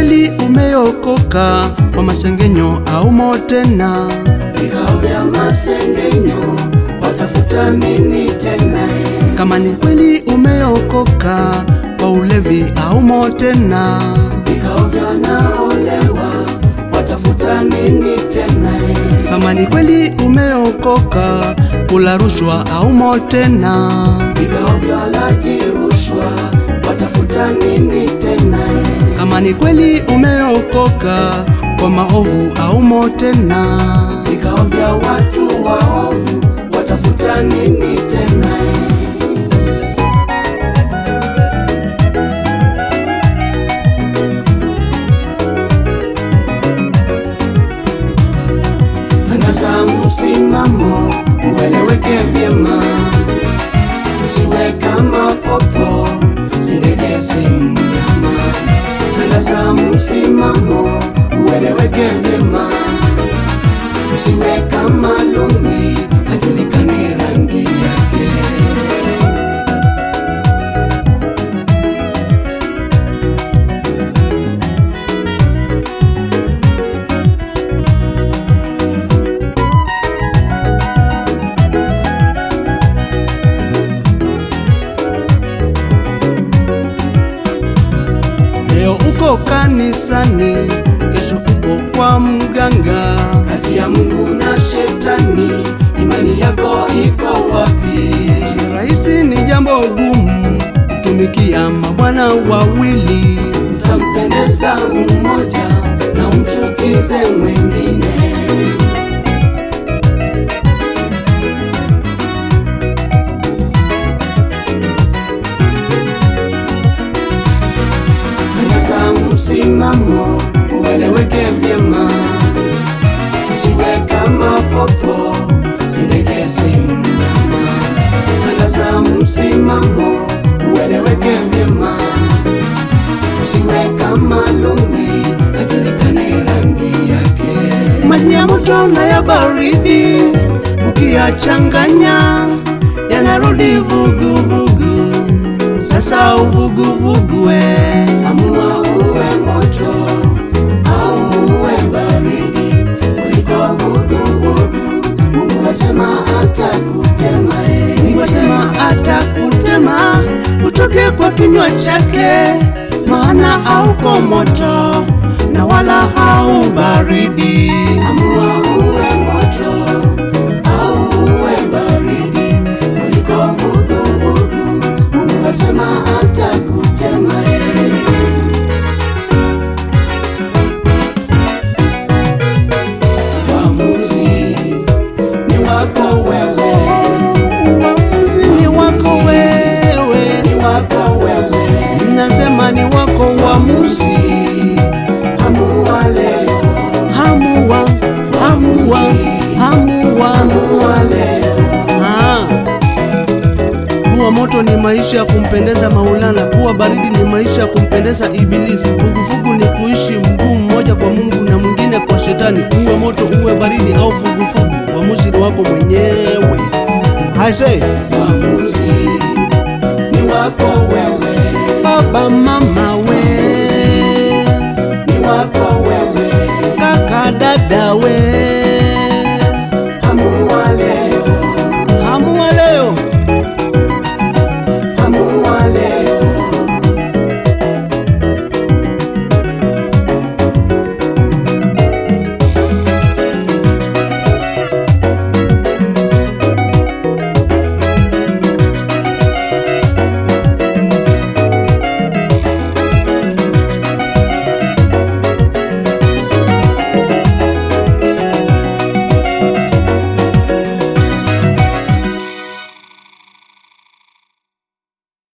kweli umeokoka kwa masengenyo au motena? vikao vya masengenyo watafuta nini tena? Kama ni kweli umeokoka kwa ulevi au motena? Vikao vya wanaolewa watafuta nini tena? Kama ni kweli umeokoka kula rushwa au motena? Vikao vya walaji rushwa watafuta nini tena? Kama ni kweli umeokoka kwa maovu au motena? Vikao vya watu waovu watafuta nini tena? Tangaza msimamo ueleweke vyema, usiwe kama popo, sindegesi mnyama. Tangaza msimamo ueleweke vyema, usiwe kama lumi, hajulikani rangi yake. Leo uko kanisani, kesho uko kwa mganga. Kati ya Mungu na shetani, imani yako iko wapi? Si rahisi, ni jambo gumu kutumikia mabwana wawili. Utampendeza mmoja na umchukize mwingine. Tangaza msimamo ueleweke vyema, usiwe kama popo, sindegesi mnyama. Tangaza msimamo ueleweke vyema, usiwe kama lumi, hajulikani rangi yake. Maji ya moto na ya baridi ukiyachanganya yanarudi vuguvugu. Sasa uvuguvugu we Amua uwe moto au uwe baridi, kuliko vuguvugu. Mungu asema atakutema yeye. Mungu asema atakutema utoke kwa kinywa chake, maana hauko moto na wala hau baridi. Amua uwe moto au uwe baridi, kuliko vuguvugu. Mungu asema atakutema yeye. Uamuzi ni wako wewe, Uamuzi ni wako wewe, ni wako wewe. nasema ni wako uamuzi. Amua leo, Hamua, hamua, hamua. amua leo. Ah. Kuwa moto ni maisha ya kumpendeza Maulana, kuwa baridi ni maisha ya kumpendeza Ibilisi. Vuguvugu ni kuishi mguu mmoja kwa Mungu na mwingine kwa Shetani. Uwe moto, uwe baridi au vuguvugu, uamuzi ni wako mwenyewe. I say, Uamuzi ni wako wewe, baba mama we, ni wako wewe, kaka dada we,